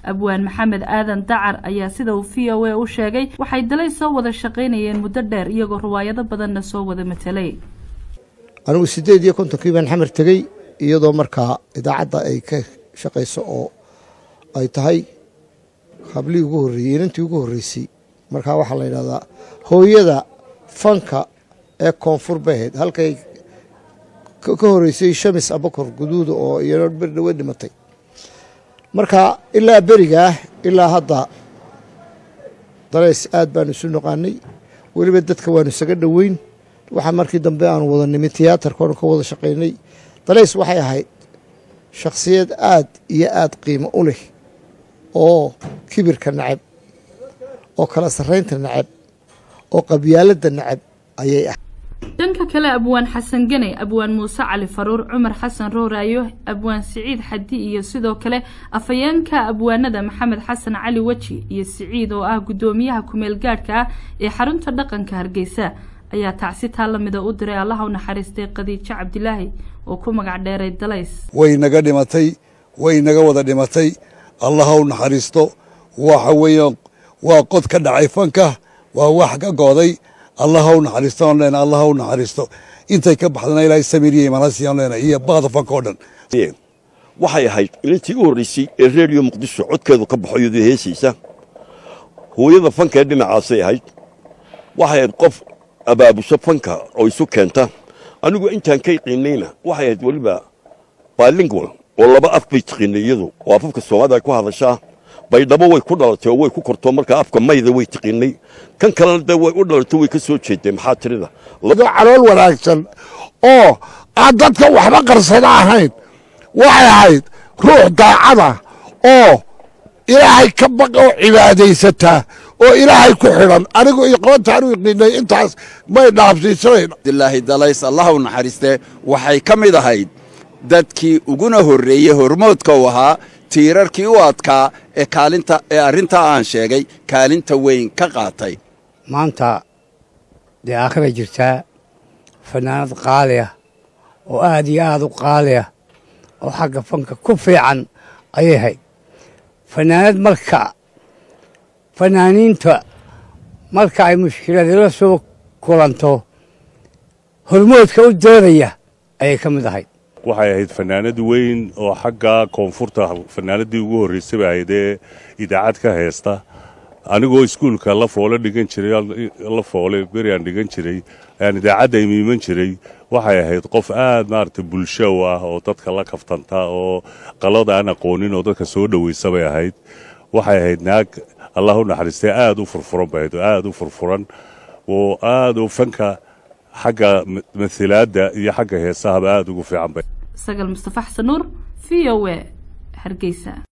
abwaan maxamed aadan dacar ayaa sida uu v o a u sheegay waxay dalays soo wada shaqaynayeen muddo dheer iyagoo riwaayado badanna soo wada matelay anigu siddeed iyo kontonkii baan xamar tegey iyadoo markaa idaacadda ay ka shaqayso oo ay tahay hablihii ugu horreeyey inantii ugu horreysay markaa waxaa la yidhahdaa hooyada fanka ee koonfur baheed halkay ka horreysay shamis abakor guduuda oo iyano berdhawe dhimatay marka ilaa berigaah ilaa hadda dalays aad baanu isu noqaanay weliba dadka waanu isaga dhoweyn waxaa markii dambe aanu wada nimi tiyaatarkaonu ka wada shaqaynay dalays waxay ahayd shakhsiyad aad iyo aad qiimo u leh oo kibirka nacab oo kala sarraynta nacab oo qabyaaladda nacab ayay ahayd dhanka kale abwaan xasan ganey abwaan muuse cali faruur cumar xasan rooraayo abwaan siciid xadi iyo sidoo kale afhayeenka abwaanada maxamed xasan cali weji iyo siciid oo ah guddoomiyaha kumeel gaadhka ah ee xarunta dhaqanka hargeysa ayaa tacsi taa lamida u diray allaha u naxariistay khadiijo cabdilaahi oo ku magac dheeray dalays way naga dhimatay way naga wada dhimatay allaha u naxariisto waxa weeye waa qod ka dhacay fanka waa wax ka gooday allaha u naxariisto aan leenahay allaha u naxariisto intay ka baxdana ilaahay samiiriya imanasi aan leenahay iyo baada fanka oo dhan waxay ahayd ilintii u horreysay ee reediyo muqdisho codkeedu ka baxo iyadoo heesaysa hooyada fanka ee dhinacaasay ahayd waxay ahayd qof abaabusho fanka oo isu keenta anigu intaan ka qiinayna waxay ahayd weliba bilingual oo laba af bay tiqiinay iyadu oo afafka soomaalida ay ku hadashaa baydhabo way ku dhalatay oo way ku kortoo markaa afka mayda way tiqiinay kan kalena dee way u dhalatay way ka soo jeeday maxaa tirida calool wanaagsan oo aan dadka waxba qarsada ahayn waxay ahayd ruux daacada oo ilaahay ka baq oo cibaadaysataa oo ilaahay ku xidhan anigu iqoontaan u iqiinay intaas may dhaabsiisanayn abdilaahi dalays allah u naxariistee waxay ka mid ahayd dadkii uguna horreeyey hormoodka u ahaa tiirarkii u adkaa ee kaalinta ee arrintaa aan sheegay kaalinta weyn ka qaatay maanta dee aakhiray jirtaa fanaanad qaali ah oo aad iyo aad u qaali ah oo xagga fanka ku fiican ayay hayd fanaanad marka fanaaniinta marka ay mushkiladila soo kulanto hormoodka u doodaya ayay ka mid ahayd waxay ahayd fanaanad weyn oo xagga koonfurta fanaanadii ugu horreysay bay ahayd ee idaacad ka heesta anigoo iskuulka la foole dhigan jiray la foole beriaan dhigan jiray ayaan idaacadda imiiman jiray waxay ahayd qof aad maaragtay bulshow ah oo dadka la kaftanta oo qalada aan aqoonin oo dadka soo dhoweysa bay ahayd waxay ahayd naag allah u naxariistay aad u furfuran bay ahayd oo aad u furfuran oo aad u fanka xagga masilaadda iyo xagga heesahaba aad ugu fiican bay sagal mustafa xasan nuur v o a hargeysa